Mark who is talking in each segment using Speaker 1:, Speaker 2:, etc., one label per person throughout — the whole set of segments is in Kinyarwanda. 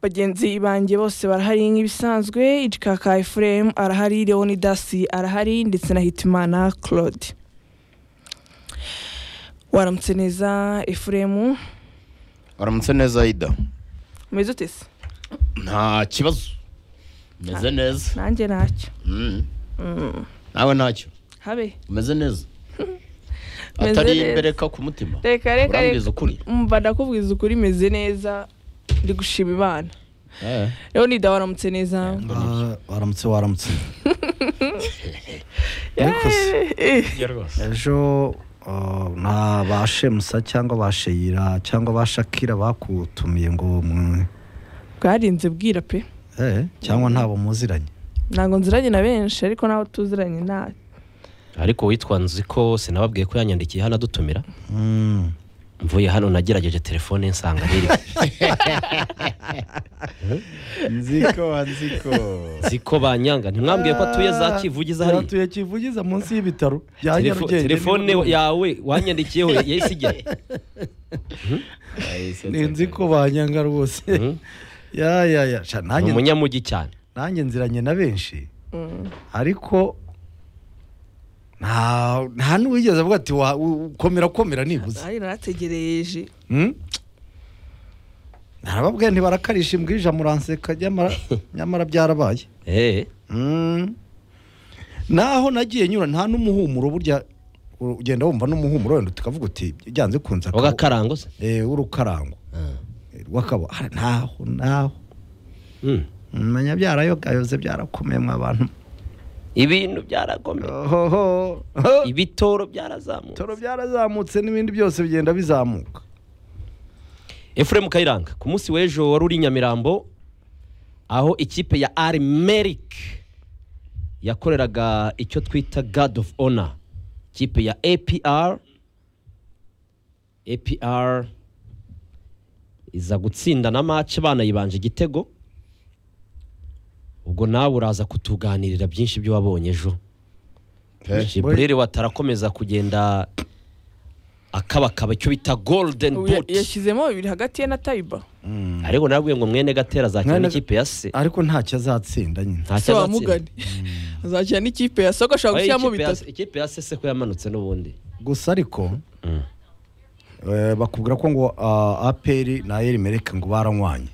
Speaker 1: bagenzi banjye bose barahari nk'ibisanzwe Icikaka Ephraim arahari Leonidasi arahari ndetse na Hitimana Claude waramutse neza Ephraim
Speaker 2: uramutse neza ida
Speaker 1: umeze ute se
Speaker 2: nta kibazo umeze neza
Speaker 1: nanjye ntacyo
Speaker 2: Mm. nawe ntacyo
Speaker 1: habe
Speaker 2: umeze neza
Speaker 1: Umeze
Speaker 2: atari
Speaker 1: neza.
Speaker 2: imbereka ku mutima
Speaker 1: reka reka
Speaker 2: urambwiza
Speaker 1: reka
Speaker 2: ukuri
Speaker 1: umva ndakubwiza ukuri meze neza ndi gushima imana
Speaker 2: Eh.
Speaker 1: Leonida waramutse neza
Speaker 3: Ah, waramutse waramutse Nikoze.
Speaker 1: Eh,
Speaker 3: ejo ah, nta bashemusa cyangwa basheyira cyangwa bashakira bakutumiye ngo mwe
Speaker 1: bwarinze bwira pe
Speaker 3: eh, cyangwa ntabo muziranye
Speaker 1: ntabwo nziranye na benshi ariko nawe tuziranye nta
Speaker 4: ariko witwa nzi ko sinababwiye ko yanyandikiye hano adutumira
Speaker 3: Mm.
Speaker 4: mvuye hano nagerageje telefone nsanga ntiri
Speaker 2: nziko nziko
Speaker 4: nzi ko banyanga ntimwambwiye ko atuye za kivugiza hariya
Speaker 3: atuye kivugiza munsi y'ibitaro bya
Speaker 4: Telefo-
Speaker 3: Nyarugenge
Speaker 4: telefone
Speaker 3: n'ibindi.
Speaker 4: yawe wanyandikiyeho yahise ijya
Speaker 3: nzi ko banyanga rwose
Speaker 4: Mhm.
Speaker 3: ya ya ya sha
Speaker 4: ni
Speaker 3: nanjye
Speaker 4: umunyamugi cyane
Speaker 3: nanjye nziranye na benshi ariko nta nta n'uwigeze avuga ati wa- u- komera komera nibuze
Speaker 1: ari narategereje
Speaker 3: Hmm? narababwiye ntibarakarisha imbwa ija muranseka nyamara nyamara byarabaye
Speaker 4: Eh,
Speaker 3: Hmm. naho nagiye nyura nta n'umuhumuro burya ugenda wumva n'umuhumuro wenda tukavuga uti byanze kunze akabo-
Speaker 4: wagakarango se
Speaker 3: eh, w'urukarango
Speaker 4: Ah.
Speaker 3: eh, rw'akabo Ah, ntaho ntaho
Speaker 4: Mm.
Speaker 3: menya byarayogayoze byarakomeye mwa bantu
Speaker 4: ibintu byaragomeye
Speaker 3: Ohoho. Ho.
Speaker 4: ibitoro byarazamutse
Speaker 3: toro byarazamutse n'ibindi byose bigenda bizamuka
Speaker 4: efuremu kayiranga ku munsi w'ejo wari uri i nyamirambo aho ikipe ya ari merik yakoreraga icyo twita god of honor ikipe ya apr apr iza gutsinda na mace banayibanje igitego ubwo nawe uraza kutuganirira byinshi byo wabonye ejo jiburere watarakomeza kugenda akabakaba icyo bita golden
Speaker 1: Ubu ya-
Speaker 4: boot
Speaker 1: yashyizemo bibiri hagati ye na tayiba
Speaker 4: ariko narabwiye ngo mwene gatera azakina
Speaker 3: Mwene-
Speaker 4: n'ikipe ya se
Speaker 3: ariko ntacyo azatsinda nyine
Speaker 1: se
Speaker 4: ntacyo azatsinda
Speaker 1: wamugane azakina n'ikipe ya soko ashobora
Speaker 4: Oya,
Speaker 1: gushyiramo
Speaker 4: ikipe ya
Speaker 1: bitatu
Speaker 4: se- ikipe ya se se ko yamanutse n'ubundi
Speaker 3: gusa ariko
Speaker 4: Mm.
Speaker 3: eh, bakubwira ko ngo ah, aperi na eri mereke ngo baranywanye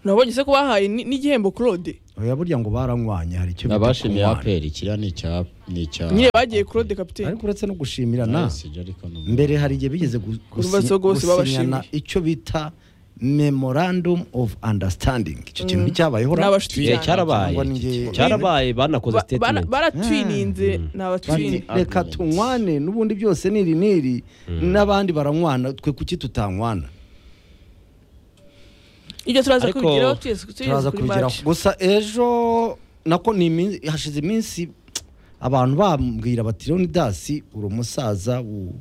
Speaker 1: nabonye se ko bahaye ni- n'igihembo claude
Speaker 3: oya burya ngo baranywanye hari icyo bita
Speaker 2: abashimiye
Speaker 3: kunywana.
Speaker 2: aperi kiriya ni icya ni icya
Speaker 1: nyine bagiye claude kapiteni
Speaker 3: ariko uretse no gushimirana
Speaker 2: Ah, sibyo, ariko ni umuntu.
Speaker 3: mbere hari igihe bigeze gu-
Speaker 1: Urumva
Speaker 3: gusi-
Speaker 1: so rwose
Speaker 3: gusinyana
Speaker 1: babashimiye.
Speaker 3: icyo bita memorandum of understanding icyo kintu nticyabayeho ra-
Speaker 1: Ni abashuti
Speaker 4: Eh,
Speaker 1: cyane.
Speaker 4: cyarabaye
Speaker 3: Cyangwa ni njye-
Speaker 4: cyarabaye banakoze
Speaker 1: Ba- bana-
Speaker 4: statement
Speaker 1: baratwininze ni
Speaker 3: Bati,
Speaker 1: abatwini
Speaker 3: reka
Speaker 2: Agreement.
Speaker 3: tunywane n'ubundi byose niri niri n'abandi baranywana twe kuki tutankwana
Speaker 1: ibyo turaza
Speaker 4: Ariko-
Speaker 1: kubigeraho tugeze tugeze
Speaker 3: turaza
Speaker 1: kuri
Speaker 3: kubigeraho
Speaker 1: match
Speaker 3: gusa ejo nako ni imin- hashize iminsi abantu bambwira bati leonidasi uri umusaza u-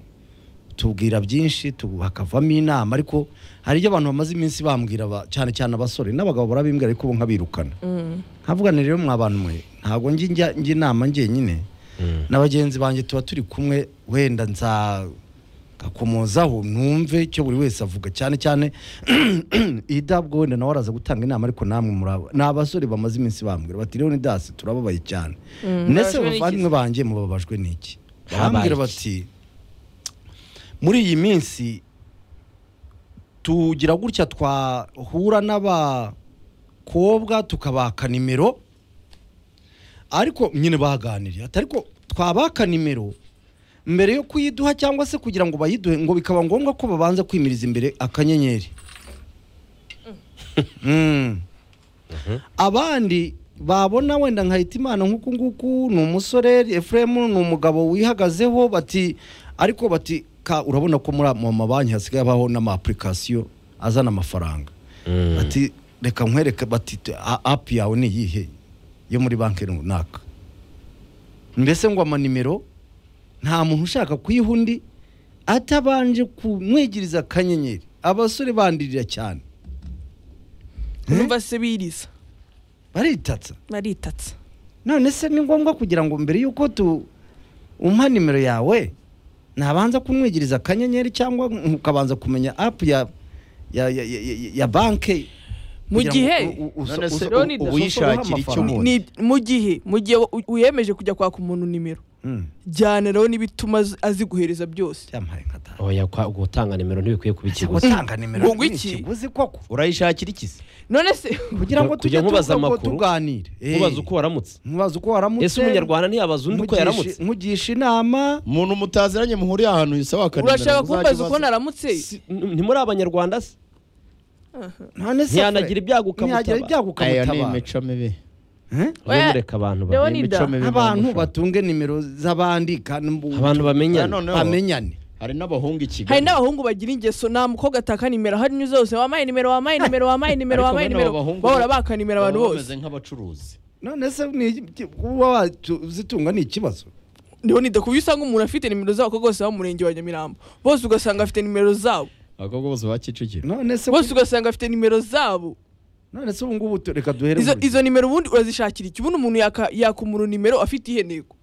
Speaker 3: tubwira byinshi tu- hakavamo inama ariko hari ibyo abantu bamaze iminsi bambwira ba- cyane cyane abasore n'abagabo barabimbwira ariko bo nkabirukana nkavuga nti rero mwa bantu mwe ntabwo njya njya njya inama njyenyine na bagenzi banjye tuba turi kumwe wenda nza ngakomozaho numve icyo buri wese avuga cyane cyane ida bwo wenda nawe araza gutanga inama ariko namwe muraba ni abasore bamaze iminsi bambwira bati rero ni dasi turababaye cyane ndetse
Speaker 1: bababajwe n'iki
Speaker 3: abavandimwe banjye mubabajwe n'iki
Speaker 4: Babaye
Speaker 3: bambwira
Speaker 4: iki?
Speaker 3: bati muri iyi minsi tugira gutya twahura n'abakobwa tukabaka nimero ariko nyine baganiriye ati ariko twabaka nimero mbere yo kuyiduha cyangwa se kugira ngo bayiduhe ngo bikaba ngombwa ko babanza kwimiriza imbere akanyenyeri Mm. abandi babona wenda nka Hitimana nk'uku nguku ni umusore Ephraim ni umugabo wihagazeho bati ariko bati ka urabona ko muri mu mabanki hasigaye habaho n'ama-application azana amafaranga
Speaker 4: Mm.
Speaker 3: bati reka nkwereke bati te- a- apu yawe ni iyihe yo muri banki runaka mbese ngo amanimero nta muntu ushaka kuyiha undi atabanje kumwigiriza akanyenyeri abasore bandirira cyane
Speaker 1: urumva se biriza
Speaker 3: baritatsa
Speaker 1: baritatse
Speaker 3: none se ni ngombwa kugira ngo mbere y'uko tu umpa nimero yawe nabanza kumwigiriza akanyenyeri cyangwa ukabanza kumenya apu ya ya ya, ya, ya, ya banki
Speaker 1: mu
Speaker 3: kugira ngo
Speaker 1: gihe
Speaker 3: u- u- uso-
Speaker 5: none se
Speaker 3: uso-
Speaker 1: Leonidas,
Speaker 5: u-
Speaker 1: usohoreho
Speaker 5: uwishakira icyo
Speaker 3: amafaranga.
Speaker 5: umuntu
Speaker 1: ni- mu gihe mu gihe u- wiyemeje kujya kwaka umuntu nimero
Speaker 3: Mm,
Speaker 1: jyaniraho n'ibituma azi- aziguhereza byose
Speaker 3: byampaye nka data
Speaker 4: oya kwa- gutanga nimero ntibikwiye kuba ikiguzi
Speaker 3: gutanga nimero
Speaker 1: Ngo iki?
Speaker 3: ikiguzi koko
Speaker 5: urayishakira iki se
Speaker 1: none se
Speaker 3: kugira ngo
Speaker 4: Kujya
Speaker 3: tujye
Speaker 4: mubaza
Speaker 3: tuvuga ngo
Speaker 4: amakuru,
Speaker 3: tuganire Eh,
Speaker 4: mubaza uko waramutse
Speaker 3: mubaza uko waramutse
Speaker 4: ese umunyarwanda ntiyabaza undi uko
Speaker 3: nkugisha-
Speaker 4: yaramutse
Speaker 3: nkugisha inama
Speaker 5: umuntu mutaziranye muhuriye ahantu yisaba akanimero
Speaker 1: urashaka kumbaza
Speaker 5: muzajya
Speaker 1: uko
Speaker 5: ubaza.
Speaker 1: naramutse
Speaker 4: Si- n- ntimuri abanyarwanda se
Speaker 3: ntane se
Speaker 4: ntiyanagira ibyago
Speaker 3: ntiyagira
Speaker 4: ukamutabara
Speaker 3: ibyago
Speaker 5: ayo ni
Speaker 3: ukamutabara
Speaker 5: imico mibi
Speaker 3: Eh?
Speaker 4: mujye
Speaker 1: Oya,
Speaker 4: mureka abantu ba-
Speaker 1: Leonidas,
Speaker 5: imico mibi
Speaker 3: abantu
Speaker 5: mushaka.
Speaker 3: batunge nimero z'abandi kandi mbu-
Speaker 4: abantu
Speaker 5: Ah,
Speaker 4: bamenyana
Speaker 5: noneho
Speaker 3: bamenyane
Speaker 5: hari n'abahungu i
Speaker 1: hari
Speaker 5: kigali
Speaker 1: n'abahungu bagira ingeso nta mukobwa ataka nimero hari n'izo zose wampaye nimero wampaye nimero wampaye nimero
Speaker 5: Ariko
Speaker 1: wampaye
Speaker 5: bene
Speaker 1: nimero
Speaker 5: abo bahungu
Speaker 1: bahora baka nimero abantu
Speaker 5: baba
Speaker 1: bose
Speaker 5: bameze nk'abacuruzi
Speaker 3: none se ni- kuba wazitunga ni ikibazo
Speaker 1: leonida ku buryo usanga umuntu afite nimero z'abakobwa bose bo mu murenge wa nyamirambo bose ugasanga afite nimero zabo
Speaker 5: abakobwa bose ba kicukiro
Speaker 3: none se
Speaker 1: bose ugasanga afite nimero zabo
Speaker 3: none se ubu ngubu tu- reka duhere
Speaker 1: izo
Speaker 3: mu-
Speaker 1: izo nimero ubundi urazishakira iki ubundi umuntu yaka yaka umuntu nimero afite ihe ntego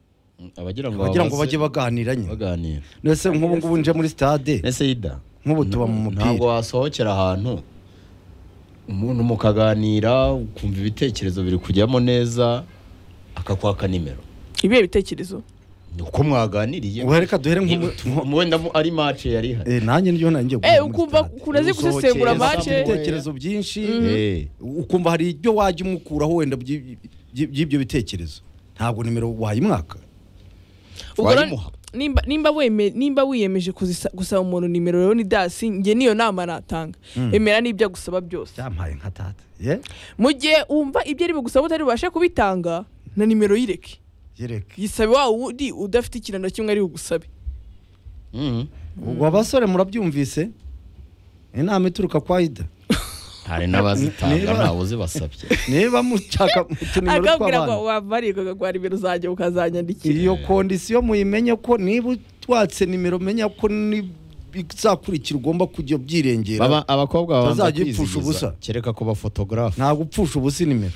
Speaker 5: abagira ngo
Speaker 3: bagira ngo
Speaker 5: babaze-
Speaker 3: bajye baganiranye
Speaker 5: baganira
Speaker 3: none se nk'ubu ngubu nje muri stade
Speaker 5: ese yida
Speaker 3: nk'ubu tuba mu
Speaker 5: ntabwo
Speaker 3: mupira
Speaker 5: wasohokera ahantu umuntu mukaganira ukumva ibitekerezo biri kujyamo neza akakwaka nimero
Speaker 1: ibihe bitekerezo
Speaker 5: ni uko mwaganiriye
Speaker 3: Ubu reka duhere
Speaker 5: Ni-
Speaker 3: nk'ubu
Speaker 5: mu- wenda mu- ari mace yari ihari
Speaker 3: Eh, nanjye niryo nanjye
Speaker 1: Eh, ukumva ukuntu azi
Speaker 5: usohokeye
Speaker 1: gusesengura
Speaker 5: saa
Speaker 1: mace
Speaker 5: sita.
Speaker 3: ibitekerezo byinshi
Speaker 5: Eh,
Speaker 3: ukumva hari ibyo wajya umukuraho wenda by'i- by'i- by'ibyo bitekerezo ntabwo nimero wayimwaka
Speaker 1: ubwo rero
Speaker 5: wayimuha.
Speaker 1: nimba nimba weme nimba wiyemeje kuzisa- gusaba umuntu nimero leonidas njye niyo nama natanga emera n'ibyo agusaba byose
Speaker 3: byampaye nka tata ye
Speaker 1: mu gihe wumva ibyo ari bugusaba utari bubashe kubitanga na nimero yireke
Speaker 3: yereke
Speaker 1: yisabe wa wundi udafite ikintu na kimwe ari bugusabe
Speaker 5: mhm.
Speaker 3: ubwo abasore murabyumvise inama ituruka kwa ida
Speaker 5: hari n'abazitanga
Speaker 3: Niba-
Speaker 5: ntawe uzibasabye
Speaker 3: niba mushaka utunimero
Speaker 1: akabwira ngo
Speaker 3: tw'abantu
Speaker 1: wabarikaga kwa nimero zanjye ukazanyandikira
Speaker 3: iyo kondisiyo muyimenye ko niba utwatse nimero menya ko ni- bizakurikira ugomba kujya byirengera
Speaker 5: Baba- abakobwa babanza
Speaker 3: Bazajya ipfusha ubusa.
Speaker 5: kwizihiza kereka ko bafotogarafu
Speaker 3: ntabwo upfusha ubusa nimero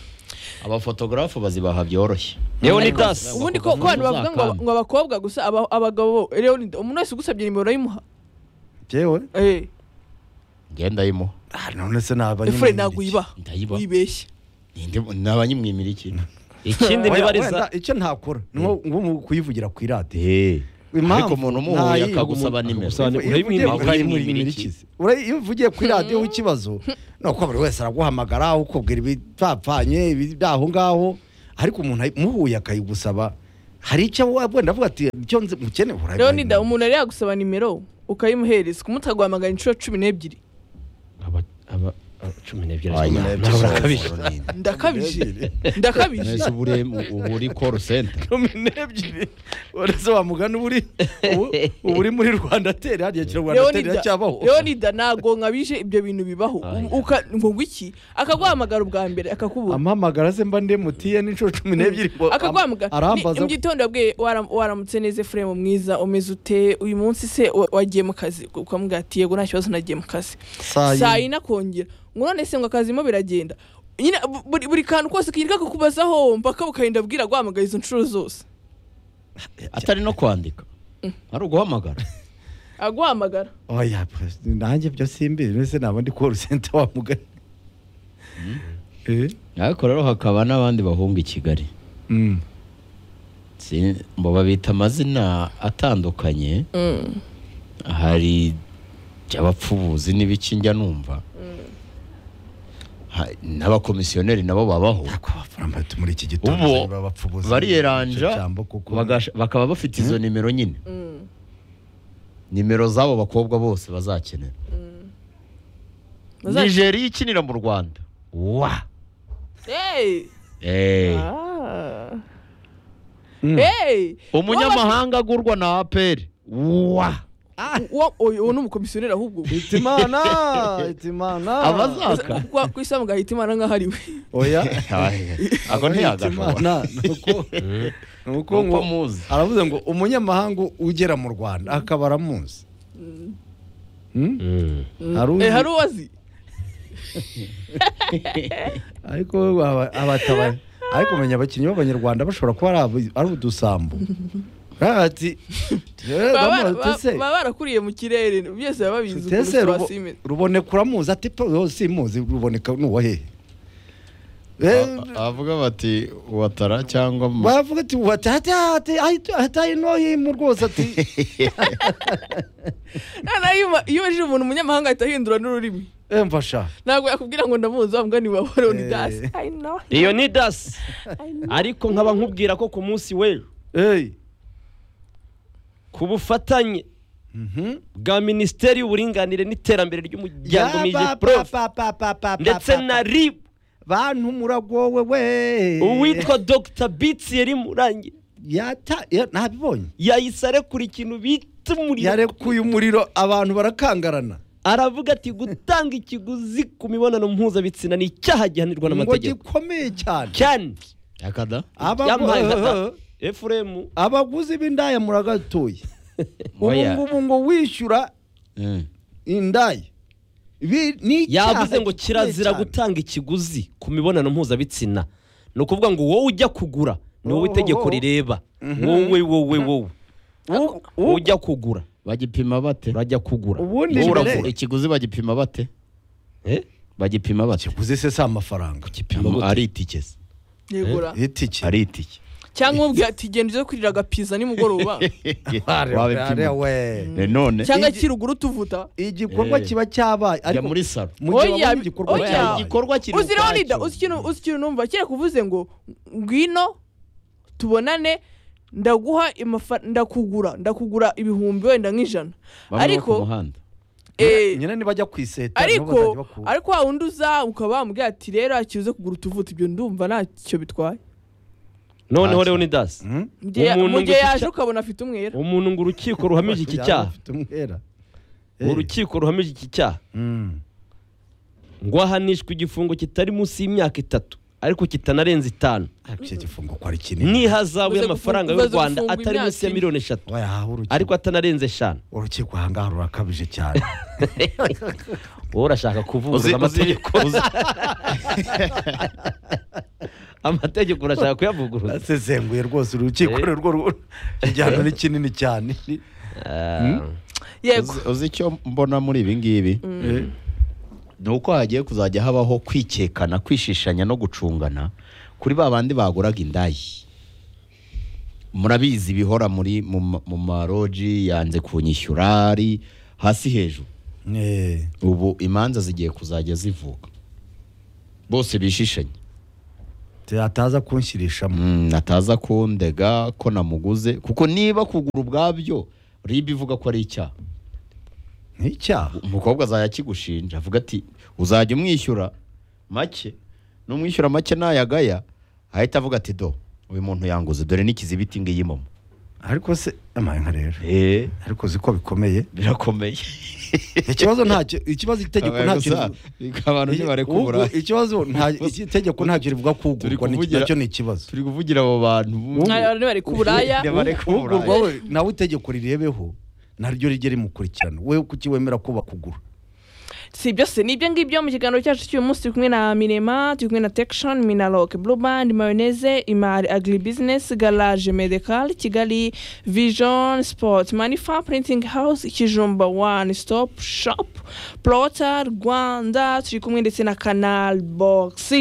Speaker 5: abafotogarafu bazibaha byoroshye
Speaker 4: leonidas
Speaker 1: ubundi ko ko abantu bavuga ngo ngo abakobwa gusa aba- abagabo leonida umuntu wese ugusabye nimero urayimuha
Speaker 3: byewe
Speaker 1: eh
Speaker 5: ngenda yimuha
Speaker 3: Ah, none se naba
Speaker 1: efure ntabwo uyibaha
Speaker 5: ndayibaha.
Speaker 1: uyibeshye
Speaker 5: Ninde- ni abanyimwimira iki
Speaker 4: ikindi nibariza
Speaker 3: icyo ntakora ni nko nko mu kuyivugira ku iradiyo
Speaker 5: Eh,
Speaker 3: Impamvu
Speaker 5: ariko umuntu
Speaker 3: ntayi-
Speaker 5: umuhuye akagusaba
Speaker 4: umuntu
Speaker 5: nimero
Speaker 4: akagusaba nimero.
Speaker 3: Iyo uvugiye
Speaker 4: Urayimwimika,
Speaker 3: kuri-
Speaker 5: urayimwimika iki?
Speaker 3: iki? Ura- iyo uvugiye kuri radiyo ikibazo ni uko buri wese araguhamagara ukubwira ibitapfanye ibyaho ngaho ariko umuntu ayi- muhuye akayigusaba hari icyo wa- wenda avuga ati icyo nzi mukene urayimuha."
Speaker 1: leonida umuntu yari yagusaba nimero ukayimuhereza kumutaguhamagara inshuro cumi n'ebyiri
Speaker 4: Aba- aba- aba- cumi n'ebyiri
Speaker 5: Wanya,
Speaker 4: nawe urakabije
Speaker 1: ndakabije ndakabije
Speaker 5: Mwese ubu ure- ubu uri call center
Speaker 3: cumi n'ebyiri uretse wa mugani uba uri ubu- uba uri muri rwanda teri hariya kira rwanda teri
Speaker 1: Leonida,
Speaker 3: iracyabaho
Speaker 1: Leonida ntabwo nkabije ibyo bintu bibaho
Speaker 4: Oya.
Speaker 1: Uka- ngo ngwiki akaguhamagara ubwa mbere akakubura
Speaker 3: amamagara se mba ndi emutiyeni inshuro cumi n'ebyiri ngo
Speaker 1: akaguhamagara
Speaker 3: arambaza
Speaker 1: Ni- mu gitondo yabwiye "Waram- waramutse neza efuremu mwiza umeze ute uyu munsi se wa- wagiye mu kazi ukamubwira ati yego nta kibazo nagiye mu kazi
Speaker 3: saa
Speaker 1: saa
Speaker 3: yine
Speaker 1: yine akongera ngo none se ngo akazimo biragenda nyine bu- buri, buri kantu kose kirirwa kukubazaho mpaka bukarinda bwira guhamagara izo nshuro zose
Speaker 5: atari no kwandika ari uguhamagara
Speaker 1: aguhamagara
Speaker 3: oya pe, nanjye byo simbizi mbese naba ndi call center wa mugani Eh?
Speaker 5: ariko rero hakaba n'abandi bahunga i kigali
Speaker 3: Mm.
Speaker 5: Si- ngo babita amazina atandukanye hari abapfubuzi n'ibiki njya numva Ha- n'abakomisiyoneri nabo babaho
Speaker 3: Ako bafaramba muri iki gitondo
Speaker 5: Ubu,
Speaker 3: baba bapfubuza
Speaker 5: bariyeranja
Speaker 3: icyo jambo kuko
Speaker 5: bagasha- bakaba bafite izo nimero nyine nimero z'abo bakobwa bose bazakenera
Speaker 1: Bazakenera.
Speaker 5: nigeria ikinira mu rwanda wa
Speaker 1: hey.
Speaker 5: Eh,
Speaker 1: ah.
Speaker 3: Mm.
Speaker 1: hey.
Speaker 5: umunyamahanga agurwa na aperi wa
Speaker 1: uwo uyu- uwo ni umukomisiyoneri ahubwo
Speaker 3: Hitimana Hitimana
Speaker 5: abazaka
Speaker 1: Kwa- ku isamu gahita imana nk'aho ari we
Speaker 3: oya
Speaker 5: ako ntiyagashoboka
Speaker 3: Hitimana nuko nuko ngo
Speaker 5: nuko muzi
Speaker 3: aravuze ngo umunyamahanga ugera mu Rwanda akaba aramuzi Mm?
Speaker 4: Mm.
Speaker 3: Hari uzi-
Speaker 1: Eh, hari uwo azi
Speaker 3: ariko aba- abatabara ariko umenya abakinnyi b'abanyarwanda bashobora kuba ari abo- ari udusambo ati "Eh,
Speaker 1: baba
Speaker 3: bamaze
Speaker 1: bara-
Speaker 3: ute se?"
Speaker 1: baba barakuriye mu kirere byose baba babizi ukuntu
Speaker 3: Tese
Speaker 1: siba
Speaker 3: rubo-
Speaker 1: simeze
Speaker 3: ruboneka uramuzi ati pe uwo simuzi ruboneka nuwa hehe Eh,
Speaker 5: avuga bati watara cyangwa ma-
Speaker 3: baravuga ati wati hati hati hati- hataye nohimo rwose ati
Speaker 1: noneho iyo uba- iyo ubajije umuntu umunyamahanga ahita ahindura n'ururimi
Speaker 3: "Eh, mfasha
Speaker 1: ntabwo yakubwira ngo ndamuzi wa mugani wawe leonidas i know
Speaker 4: iyo ni dasi
Speaker 1: i know
Speaker 4: ariko nkaba nkubwira ko ku munsi w'ejo
Speaker 3: Eh,
Speaker 4: ku bufatanye
Speaker 3: mhm.
Speaker 4: bwa minisiteri y'uburinganire n'iterambere ry'umuryango
Speaker 3: Ya,
Speaker 4: miji
Speaker 3: pa,
Speaker 4: porofu
Speaker 3: pa, pa, pa, pa, pa,
Speaker 4: ndetse
Speaker 3: pa,
Speaker 4: na
Speaker 3: pa.
Speaker 4: ribu
Speaker 3: bantu muragowe we
Speaker 4: uwitwa dogita bitsi yari murangi
Speaker 3: Yata- ya- ntabibonye
Speaker 4: yahise arekura ikintu bita umuriro
Speaker 3: yarekuye umuriro abantu barakangarana
Speaker 4: aravuga ati gutanga ikiguzi ku mibonano mpuzabitsina ni icyaha
Speaker 3: ngo
Speaker 4: gihanirwa n'amategeko
Speaker 3: gikomeye cyane
Speaker 4: cyane
Speaker 5: yakada
Speaker 3: Abagu-
Speaker 4: yampaye ingata efuremu
Speaker 3: abaguzi b'indaya muragatuye ubu
Speaker 4: Oya.
Speaker 3: ngubu ngo wishyura
Speaker 5: Eh.
Speaker 3: indaya Ibi ni icyaha
Speaker 4: yavuze ngo
Speaker 3: gikomeye
Speaker 4: kirazira
Speaker 3: cyane.
Speaker 4: gutanga ikiguzi ku mibonano mpuzabitsina ni ukuvuga ngo wowe ujya kugura ni wowe itegeko rireba wowe wowe wowe wowe ujya kugura
Speaker 5: bagipima bate
Speaker 4: urajya kugura
Speaker 3: Ubundi
Speaker 4: wowe
Speaker 3: mbere-
Speaker 4: uragura
Speaker 5: ikiguzi bagipima bate
Speaker 4: Eh?
Speaker 5: bagipima bate
Speaker 3: kiguzi se si amafaranga
Speaker 5: Ama- ari itike se
Speaker 1: yegura
Speaker 3: itike
Speaker 5: ari itike
Speaker 1: cyangwa umubwira ati genda uze kurira agapiza nimugoroba
Speaker 5: wabipima
Speaker 3: we
Speaker 5: Eh, none
Speaker 1: cyangwa
Speaker 3: Igi-
Speaker 1: kiruguru tuvuta
Speaker 3: igikorwa
Speaker 5: Eh.
Speaker 3: kiba cyabaye
Speaker 5: jya
Speaker 3: ariko
Speaker 5: muri saro
Speaker 3: mu gihe
Speaker 1: Oya,
Speaker 3: wabonye igikorwa
Speaker 1: oya.
Speaker 3: cyabaye
Speaker 5: igikorwa kiri
Speaker 1: uzi leonidas
Speaker 5: ukwacyo.
Speaker 1: uzi ikintu uzi ikintu numva kereka uvuze ngo ngwino tubonane ndaguha amafa- ndakugura ndakugura ibihumbi wenda nk'ijana
Speaker 5: Bamwe bo ku
Speaker 1: ariko
Speaker 5: muhanda
Speaker 1: eh,
Speaker 3: nyine nibajya ku iseta
Speaker 1: ariko ariko wa wundi uza ukaba wamubwira ati rero akize kugura utuvuta ibyo ndumva ntacyo bitwaye
Speaker 4: noneho leonidas
Speaker 1: Mu gihe-
Speaker 4: Umuntu
Speaker 1: mu gihe
Speaker 4: ngo
Speaker 1: yaje
Speaker 4: icya-
Speaker 1: ukabona afite umwera
Speaker 4: umuntu ngo urukiko ruhamije iki cyaha urukiko ruhamije iki cyaha ngo ahanishwa igifungo kitari munsi y'imyaka itatu ariko kitanarenza itanu
Speaker 3: icyo gifungo ko ari kinini
Speaker 4: n'ihazabu
Speaker 1: Umaze
Speaker 4: y'amafaranga y'u
Speaker 1: gufunga-
Speaker 4: rwanda
Speaker 1: umaze gufunga
Speaker 4: atari munsi ya
Speaker 1: imyaka
Speaker 4: miliyoni eshatu
Speaker 3: wayaha
Speaker 4: ariko atanarenze eshanu
Speaker 3: urukiko ahangaha rurakabije cyane
Speaker 4: wowe urashaka
Speaker 5: Uzi-
Speaker 4: kuvuguruza
Speaker 5: uzi-
Speaker 4: amategeko
Speaker 5: uzi-
Speaker 4: amategeko urashaka kuyavuguruza
Speaker 3: asesenguye rwose urukiko
Speaker 4: Eh.
Speaker 3: rwo rwo- igihano ni kinini cyane Ni-
Speaker 1: yego
Speaker 5: uzi- uzi icyo mbona muri ibi ngibi
Speaker 3: Eh.
Speaker 5: ni uko hagiye kuzajya habaho kwikekana kwishishanya no gucungana kuri ba bandi baguraga indayi murabizi bihora muri mu ma- mu maroji yanze kunyishyura ari hasi hejuru
Speaker 3: Eh.
Speaker 5: ubu imanza zigiye kuzajya zivuka bose bishishanya
Speaker 3: ataza kunshyirishamo
Speaker 5: Mm, ataza kundega ko namuguze kuko niba kugura ubwabyo riba ivuga ko ari icyaha
Speaker 3: ni icyaha
Speaker 5: umukobwa azajya akigushinja avuga ati uzajya umwishyura make n'umwishyura make ntayagaya ahita avuga ati do uyu muntu yanguze dore n'ikizibiti ngiyi momo
Speaker 3: ariko se amaye nka rero
Speaker 5: eee
Speaker 3: ariko uzi ko bikomeye
Speaker 5: birakomeye
Speaker 3: ikibazo ntacyo ikibazo itegeko ntacyo rivuga
Speaker 5: abantu ntibareka uburayi
Speaker 3: Ubu- ikibazo nta itegeko ntacyo rivuga
Speaker 5: Turi
Speaker 3: kugurwa ni-
Speaker 5: kuvugira-
Speaker 3: nacyo ni ikibazo
Speaker 5: turi kuvugira abo bantu bumwe
Speaker 1: mwari bari ku buraya
Speaker 5: ntibareka
Speaker 3: ugurwa
Speaker 5: uburaya
Speaker 3: we nawe itegeko rirebeho naryo rijye rimukurikirana we kuki wemera ko bakugura
Speaker 1: si byose ni ibyo ngibyo mu kiganiro cyacu cy'uyu munsi turi kumwe na minema turi kumwe na tekishoni minaloke blue band mayoneze imari agri business garage medical kigali vision sport manifa printing house kijumba one stop shop plota rwanda turi kumwe ndetse na canal box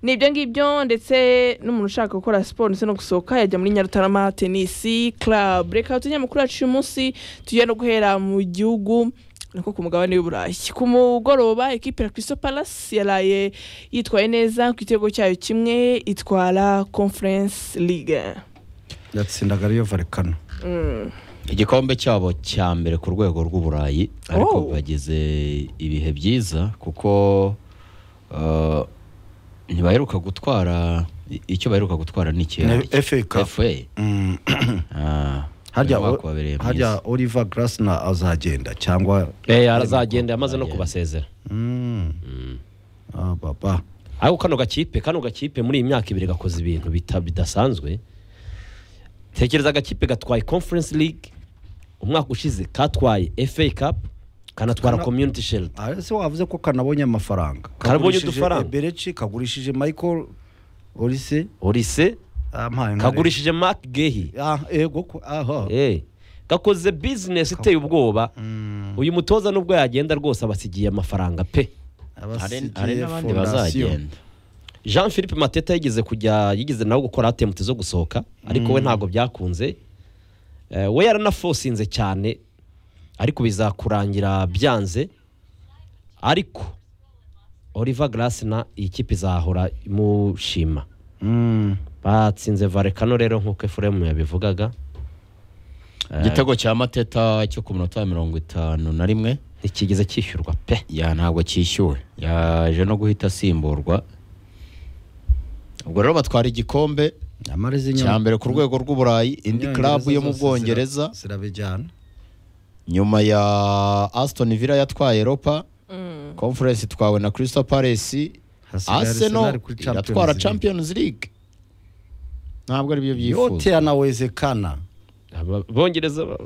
Speaker 1: ni ibyo ngibyo ndetse n'umuntu ushaka gukora siporo ndetse no gusohoka yajya muri nyarutarama tenisi club reka utunyamakuru yacu uyu munsi tujya no guhera mu gihugu niko ku mugabane w'uburayi ku mugoroba ekipe ya Crystal Palace yaraye yitwaye neza ku gitego cyayo kimwe itwara conference league
Speaker 3: yatsindaga ariyo varekano
Speaker 1: Mm.
Speaker 5: igikombe cyabo cya mbere ku rwego rw'uburayi
Speaker 1: Oh.
Speaker 5: ariko bagize ibihe byiza kuko eh, ntibaheruka gutwara i- icyo baheruka gutwara ni ikihe
Speaker 3: FA Cup.
Speaker 5: FA
Speaker 3: Mm.
Speaker 5: Ah,
Speaker 3: harya
Speaker 5: umwaka wabereye mwiza.
Speaker 3: harya Oliver Glasner azagenda cyangwa
Speaker 4: arazagenda yamaze no kubasezera
Speaker 3: Mm. Ah, baba
Speaker 4: ariko kano gakipe kano gakipe muri iyi myaka ibiri gakoze ibintu bita- bidasanzwe tekereza agakipe gatwaye conference league umwaka ushize katwaye fa cup kanatwara
Speaker 3: Kana-
Speaker 4: community shield
Speaker 3: Ah, ese wavuze ko kanabonye amafaranga
Speaker 4: Karabonye
Speaker 3: Kagurishije
Speaker 4: udufaranga.
Speaker 3: Eberechi kagurishije Michael Olise
Speaker 4: orise
Speaker 3: ampaye nka rero.
Speaker 4: kagurishije mark gehi
Speaker 3: Ah, yego ko aha
Speaker 4: Eh, gakoze business iteye ubwoba uyu mutoza nubwo yagenda rwose abasigiye amafaranga pe
Speaker 5: hari
Speaker 3: abasigiye
Speaker 5: hari n'abandi
Speaker 3: fondasiyo.
Speaker 5: bazagenda
Speaker 4: jean philippe mateta yigeze kujya yigeze nawe gukora atemute zo gusohoka ariko we ntabwo byakunze Eh, we yaranafosinze cyane ariko bizakurangira byanze ariko oliver grace na iyi kipe izahora imushima
Speaker 3: Mm.
Speaker 4: batsinze varekano rero nk'uko efuremu yabivugaga
Speaker 5: igitego cya mateta cyo ku minota ya mirongo itanu na rimwe
Speaker 4: ntikigeze cyishyurwa pe
Speaker 5: ya ntabwo cyishyuwe yaje no guhita asimburwa ubwo rero batwara igikombe
Speaker 3: amarize
Speaker 5: cya mbere ku rwego rw'uburayi indi club yo mu bwongereza
Speaker 3: zirabijyana
Speaker 5: nyuma ya aston villa yatwaye europa conference itwawe na crystal palace
Speaker 3: Hasigaye
Speaker 5: arsenal
Speaker 3: Arsenal kuri Champions
Speaker 5: iratwara
Speaker 3: League.
Speaker 5: champions league ntabwo ari byo
Speaker 3: yote
Speaker 5: byifuza
Speaker 3: yanawezekana
Speaker 4: Aba- bongereza ba-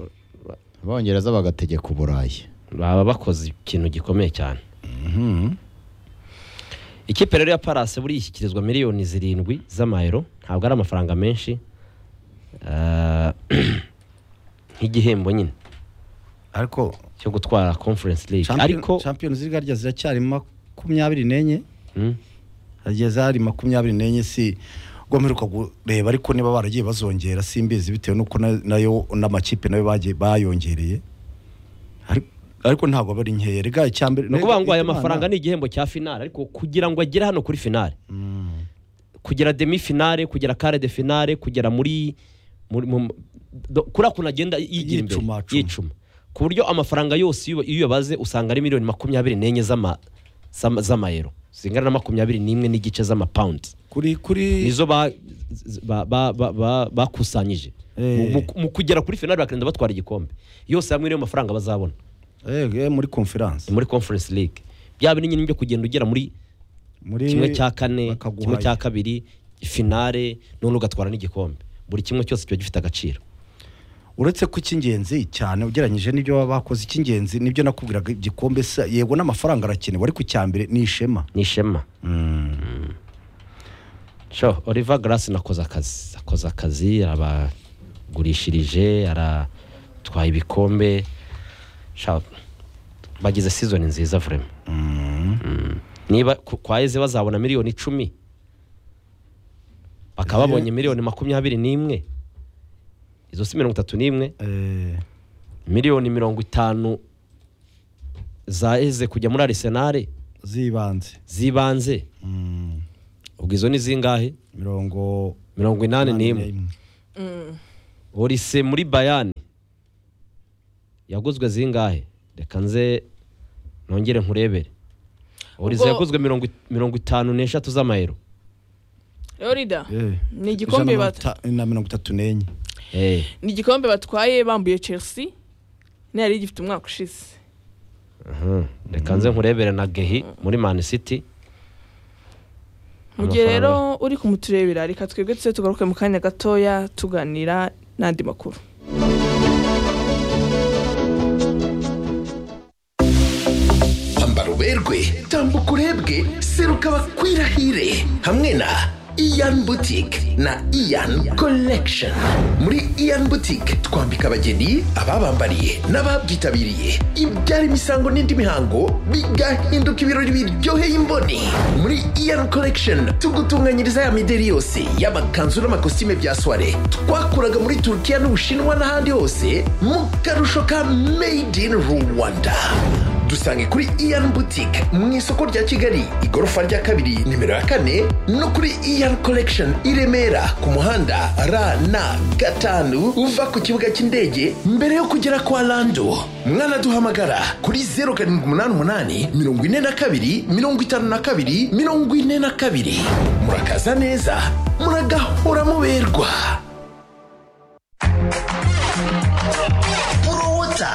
Speaker 4: ba-
Speaker 5: abongereza bagategeka uburayi
Speaker 4: baba bakoze ikintu gikomeye cyane ikipe rero ya parase buriya ishyikirizwa miliyoni zirindwi z'amayero ntabwo ari amafaranga menshi Eh, nk'igihembo nyine
Speaker 3: ariko
Speaker 4: cyo gutwara conference league
Speaker 3: Champion-
Speaker 4: ariko
Speaker 3: champions league harya ziracyari makumyabiri n'enye
Speaker 4: Mm,
Speaker 3: hageze hari makumyabiri n'enye si ubwo mperuka kureba ariko niba baragiye bazongera simbizi bitewe n'uko na- nayo n'amakipe nayo bagiye bayongereye Ari- ariko ntabwo aba ari nkeya rega icyambere
Speaker 4: ni ukuvuga ngo aya mafaranga ni igihembo cya finale ariko kugira ngo agere hano kuri finale kugera demi finale kugera kare de finale kugera muri muri- mu- do- kuriya kuntu agenda yigira imbere
Speaker 3: Yicuma-cuma.
Speaker 4: yicuma ku buryo amafaranga yose iyo iyo uyabaze usanga ari miliyoni makumyabiri n'enye z'ama- z'ama- z'amayero zingana na makumyabiri n'imwe n'igice z'amapawundi
Speaker 3: kuri kuri
Speaker 4: nizo ba- z- ba- ba- ba- ba- bakusanyije
Speaker 3: Eh.
Speaker 4: Mu- mu kugera kuri finale bakagenda batwara igikombe yose hamwe niyo mafaranga bazabona
Speaker 3: eh, eh, muri conference
Speaker 4: ni muri conference league byaba binini byo kugenda ugera muri
Speaker 3: muri
Speaker 4: kimwe cya kane
Speaker 3: bakaguha
Speaker 4: kimwe cya
Speaker 3: ayo.
Speaker 4: kabiri finale none ugatwara n'igikombe buri kimwe cyose kiba gifite agaciro
Speaker 3: uretse ko icy'ingenzi cyane ugereranyije n'ibyo baba bakoze icy'ingenzi nibyo nakubwiraga igikombe se yego n'amafaranga arakenewe ariko icyambere ni ishema
Speaker 4: ni ishema sho oliver grace nakoze akazi akoze akazi arabagurishirije aratwaye ibikombe Sha, bagize season nziza vrema Mm. niba ku- kwa eze bazabona miliyoni icumi bakaba
Speaker 3: Izi-
Speaker 4: babonye miliyoni makumyabiri n'imwe izo si mirongo itatu n'imwe
Speaker 3: Eh,
Speaker 4: miliyoni mirongo itanu zaheze kujya muri arisenali
Speaker 3: z'ibanze
Speaker 4: z'ibanze
Speaker 3: Mm,
Speaker 4: ubwo izo ni zingahe
Speaker 3: mirongo
Speaker 4: mirongo inani n'imwe orise muri bayani yaguzwe zingahe reka nze nongere nkurebere orise
Speaker 1: Ubwo-
Speaker 4: yaguzwe mirongo it- mirongo itanu n'eshatu z'amayero
Speaker 1: yorida
Speaker 3: Eh,
Speaker 1: ni igikombe
Speaker 3: ijana na
Speaker 1: bata
Speaker 3: mirongo ita- na mirongo itatu n'enye
Speaker 4: Eh,
Speaker 1: ni igikombe batwaye bambuye chelsea niyo yari gifite umwaka ushize
Speaker 4: aha, reka nze nkurebere na gehi muri mani siti
Speaker 1: mu gihe
Speaker 4: Amafaranga.
Speaker 1: rero uri kumuturebera reka twebwe tuse tugaruke mu kanya gatoya tuganira n'andi makuru
Speaker 6: ambara uberwe tambuka urebwe seruka bakwirahire hamwe na iyan butike na iyan collection muri iyan butike twambika abageni ababambariye n'ababyitabiriye ibyara imisango n'indi mihango bigahinduka ibirori biryoheye imboni muri iyan collection tugutunganyiriza ya mideri yose y'amakanzu n'amakositime bya soire twakuraga muri turukiya n'ubushinwa n'ahandi hose mu karusho ka made in rwanda dusange kuri iyan boutique mu isoko rya kigali igorofa rya kabiri nimero ya kane no kuri iyan collection i remera ku muhanda rn gatanu uva ku kibuga cy'indege mbere yo kugera kwa lando mwanaduhamagara kuri 0788 42 52 42 murakaza neza muragahora muberwa porowota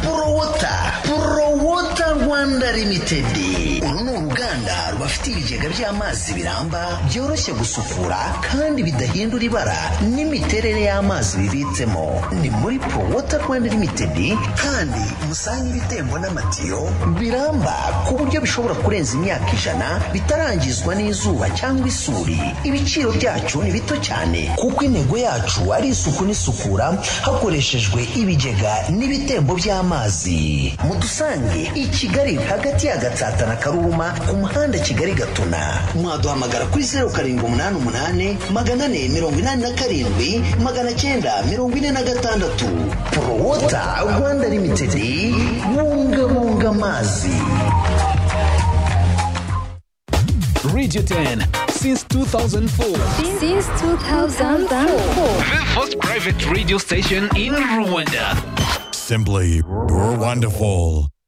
Speaker 6: porowota porowota rwanda limitedi uru ni uruganda rubafitiye ibigega by'amazi biramba byoroshye gusukura kandi bidahindura ibara n'imiterere y'amazi bibitsemo ni muri porowota rwanda limitedi kandi musange ibitembo n'amatiyo biramba ku buryo bishobora kurenza imyaka ijana bitarangizwa n'izuba cyangwa isuri ibiciro byacu ni bito cyane kuko intego yacu ari isuku n'isukura hakoreshejwe ibigega n'ibitembo by'amazi mudusange i kigali hagati ya gatsata na karongi karuruma ku muhanda kigali gatuna mwaduhamagara kuri zeru karindwi umunani umunani magana ane mirongo inani na karindwi magana cyenda mirongo ine na gatandatu porowota rwanda limitedi bungabunga amazi
Speaker 7: Radio 10 since 2004.
Speaker 8: Since 2004.
Speaker 7: The first private radio station in Rwanda.
Speaker 9: Simply, you're wonderful.